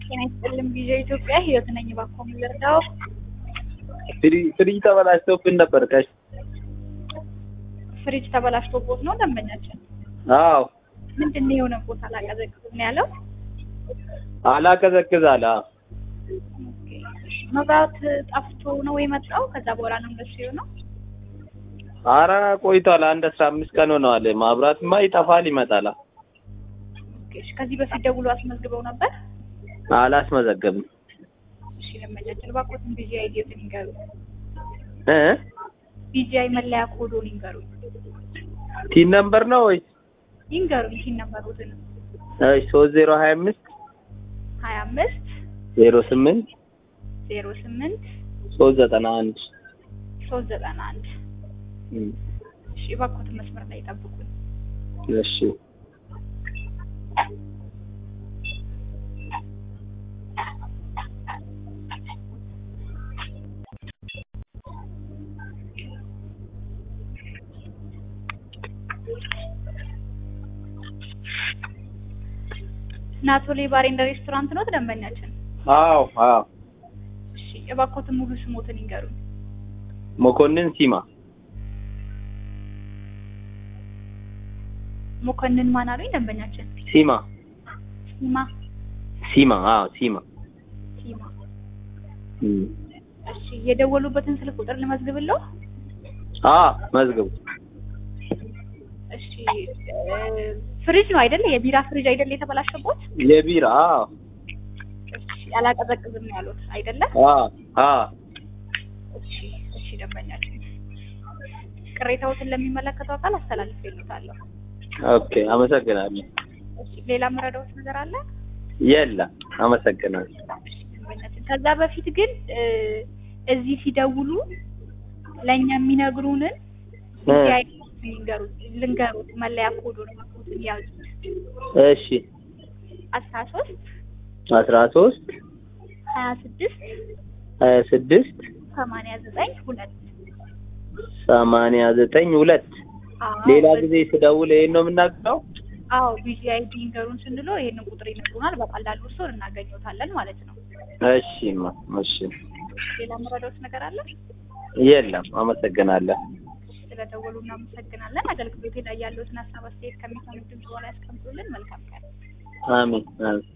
ጤና ይስጥልኝ ቪኦኤ ኢትዮጵያ ህይወት ነኝ። እባክዎ ምን ልርዳዎ? ፍሪጅ ተበላሽቶብን ነበር። ከሽ ፍሪጅ ተበላሽቶቦት ነው ደንበኛችን? አዎ ምንድን ነው የሆነ ቦታ አላቀዘቅዝም ነው ያለው? አላቀዘቅዝ አለ። አዎ። ኦኬ። መብራት ጠፍቶ ነው የመጣው? ከዛ በኋላ ነው እንደሱ የሆነው? አረ ቆይቷል። አንድ አስራ አምስት ቀን ሆነዋል። ማብራትማ ይጠፋል ይመጣል። ኦኬ። እሺ፣ ከዚህ በፊት ደውሎ አስመዝግበው ነበር? አላስመዘገብም እሺ፣ ደንበኛችን እባክዎትን ቢጂአይ አይዲዎትን ይንገሩኝ። እ ቢጂአይ መለያ ኮዶን ይንገሩኝ። ቲን ነምበር ነው ወይ? ይንገሩኝ ቲን ነበሩትን እሺ ሶስት ዜሮ ሀያ አምስት ሀያ አምስት ዜሮ ስምንት ዜሮ ስምንት ሶስት ዘጠና አንድ ሶስት ዘጠና አንድ እሺ፣ እባክዎትን መስመር ላይ ይጠብቁኝ። እሺ ናቶሌ ባር ኤንድ ሬስቶራንት ነው ደንበኛችን? አዎ አዎ እሺ፣ እባክዎትን ሙሉ ስሞትን ይንገሩኝ። መኮንን ሲማ መኮንን ማን አሉኝ ደንበኛችን? ሲማ ሲማ ሲማ አዎ ሲማ ሲማ። እም። እሺ፣ የደወሉበትን ስልክ ቁጥር ልመዝግብለው? አ መዝግቡ እሺ፣ እ ፍሪጅ ነው አይደለ? የቢራ ፍሪጅ አይደለ የተበላሸቦት? የቢራ አዎ እሺ፣ አላቀዘቅዝም ነው ያሉት አይደለ? አ አ እሺ፣ እሺ ደንበኛችን ቅሬታዎትን ለሚመለከተው አካል አስተላልፌልዎታለሁ። ኦኬ አመሰግናለሁ። እሺ፣ ሌላ መረዳዎት ነገር አለ? የለም አመሰግናለሁ። ደንበኛችን ከዛ በፊት ግን እ እዚህ ሲደውሉ ለእኛ የሚነግሩንን እ ልንገሩት ልንገሩት መለያ ኮዱን ማኮትን ያዙት እሺ አስራ ሶስት አስራ ሶስት ሀያ ስድስት ሀያ ስድስት ሰማንያ ዘጠኝ ሁለት ሰማንያ ዘጠኝ ሁለት ሌላ ጊዜ ስደውል ይሄን ነው የምናገረው? አዎ ቢዚ አይዲ ንገሩን ስንለው ይሄንን ቁጥር ይነግሩናል። በቀላሉ እርስዎን እናገኘዎታለን ማለት ነው። እሺማ እሺ ሌላ መረዳዎት ነገር አለ? የለም አመሰግናለሁ። ስለደወሉ እናመሰግናለን። አገልግሎት ላይ ያለዎትን ሀሳብ አስተያየት ከሚሰሙት ድምጽ በኋላ ያስቀምጡልን። መልካም ቀን። አሜን አሜን።